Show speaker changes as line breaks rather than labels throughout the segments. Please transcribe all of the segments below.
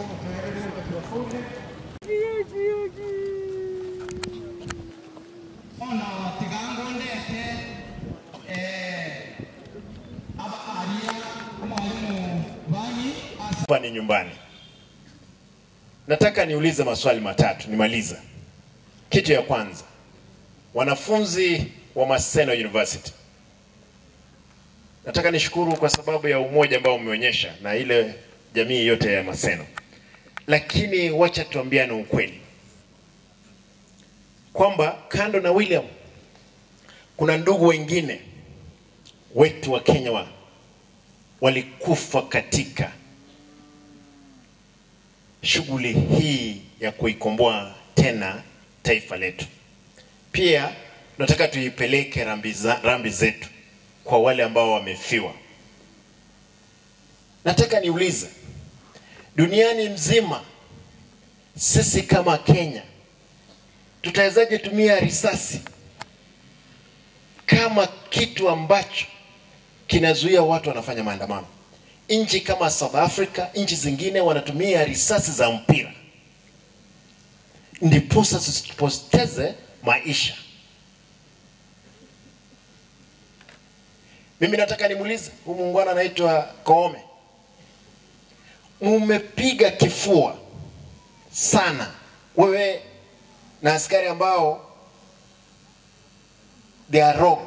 ono tigango ndete eh, aba aria mwalimu banyi asa
hapa ni nyumbani. Nataka niulize maswali matatu nimaliza. Kitu ya kwanza, wanafunzi wa Maseno University, nataka nishukuru kwa sababu ya umoja ambao umeonyesha na ile jamii yote ya Maseno, lakini wacha tuambiane ukweli kwamba kando na William kuna ndugu wengine wetu wa Kenya wa walikufa katika shughuli hii ya kuikomboa tena taifa letu. Pia tunataka tuipeleke rambi, za, rambi zetu kwa wale ambao wamefiwa. Nataka niulize, duniani mzima sisi kama Kenya tutawezaje tumia risasi kama kitu ambacho kinazuia watu wanafanya maandamano? nchi kama South Africa, nchi zingine wanatumia risasi za mpira ndiposa tusipoteze maisha. Mimi nataka nimuulize huyu muungwana anaitwa Koome, mumepiga kifua sana wewe na askari ambao they are rogue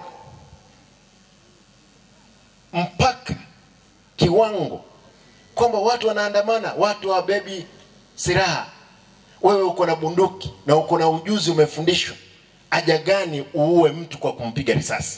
mpaka kiwango kwamba watu wanaandamana, watu wabebi silaha, wewe uko na bunduki na uko na ujuzi, umefundishwa. Haja gani uue mtu kwa kumpiga risasi?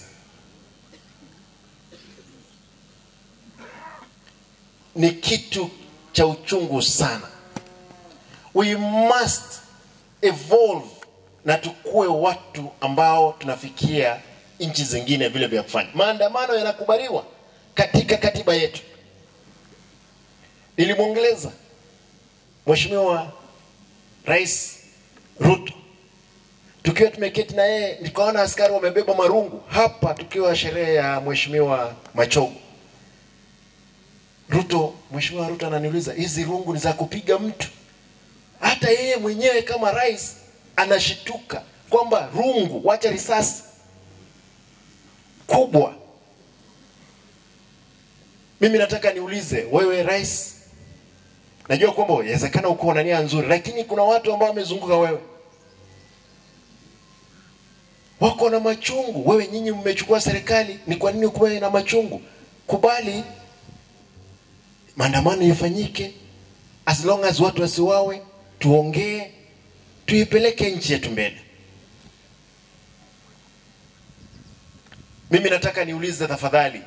Ni kitu cha uchungu sana. We must evolve na tukue watu ambao tunafikia nchi zingine vile vya kufanya. Maandamano yanakubaliwa katika katiba yetu. Nilimwongeleza Mheshimiwa Rais Ruto tukiwa tumeketi na yeye, nikaona askari wamebeba marungu hapa, tukiwa sherehe ya Mheshimiwa Machogo. Ruto, Mheshimiwa Ruto ananiuliza hizi rungu ni za kupiga mtu? Hata yeye mwenyewe kama rais anashituka kwamba rungu, wacha risasi kubwa mimi nataka niulize wewe rais, najua kwamba inawezekana uko na nia nzuri, lakini kuna watu ambao wamezunguka wewe wako na machungu. Wewe nyinyi mmechukua serikali, ni kwa nini kuwe na machungu? Kubali maandamano yafanyike, as long as watu wasiwawe, tuongee, tuipeleke nchi yetu mbele. Mimi nataka niulize tafadhali,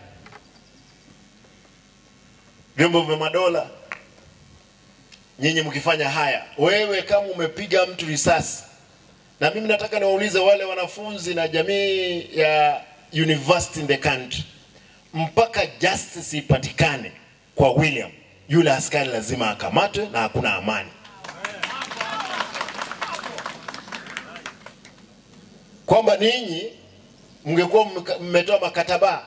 vyombo vya madola, nyinyi mkifanya haya, wewe kama umepiga mtu risasi, na mimi nataka niwaulize wale wanafunzi na jamii ya university in the country, mpaka justice ipatikane kwa William, yule askari lazima akamatwe na hakuna amani. Kwamba ninyi mngekuwa mmetoa makataba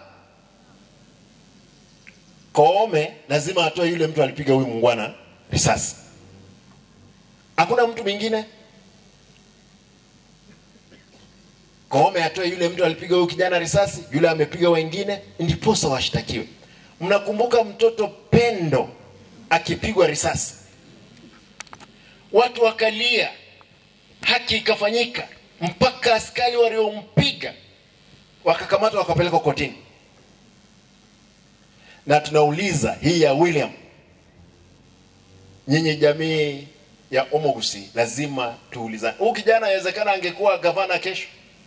Koome lazima atoe yule mtu alipiga huyu mungwana risasi. Hakuna mtu mwingine. Koome atoe yule mtu alipiga huyu kijana risasi, yule amepiga wengine, ndiposa washtakiwe. Mnakumbuka mtoto Pendo akipigwa risasi, watu wakalia, haki ikafanyika, mpaka askari waliompiga wakakamatwa wakapelekwa kotini na tunauliza hii ya William, nyinyi jamii ya Omogusi lazima tuulizane. Huyu kijana inawezekana angekuwa gavana kesho,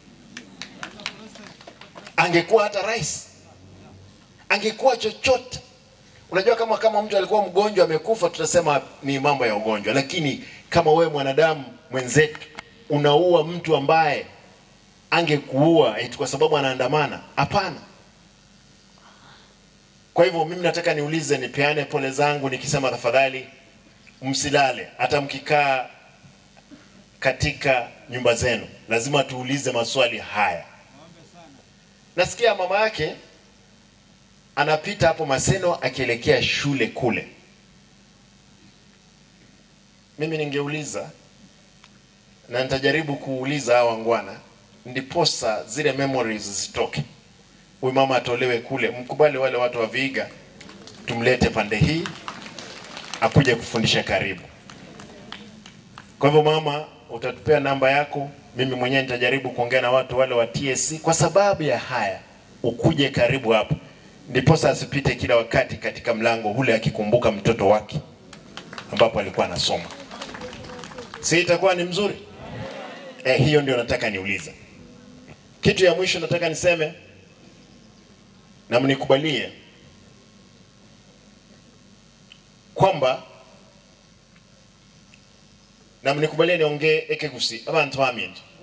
angekuwa hata rais, angekuwa chochote. Unajua, kama kama mtu alikuwa mgonjwa amekufa, tutasema ni mambo ya ugonjwa, lakini kama wewe mwanadamu mwenzetu unaua mtu ambaye angekuua eti kwa sababu anaandamana, hapana. Kwa hivyo mimi nataka niulize, nipeane pole zangu nikisema tafadhali msilale, hata mkikaa katika nyumba zenu, lazima tuulize maswali haya. Nasikia mama yake anapita hapo Maseno akielekea shule kule, mimi ningeuliza na nitajaribu kuuliza hawa wangwana, ndiposa zile memories zitoke. Huyu mama atolewe kule, mkubali wale watu wa Vihiga, tumlete pande hii akuje kufundisha karibu. Kwa hivyo mama, utatupea namba yako, mimi mwenyewe nitajaribu kuongea na watu wale wa TSC kwa sababu ya haya, ukuje karibu hapo, ndiposa asipite kila wakati katika mlango ule akikumbuka mtoto wake ambapo alikuwa anasoma. Si itakuwa ni mzuri? Eh, hiyo ndio nataka niulize. Kitu ya mwisho nataka niseme na mnikubalie kwamba na mnikubalie niongee ekegusi abantu baminji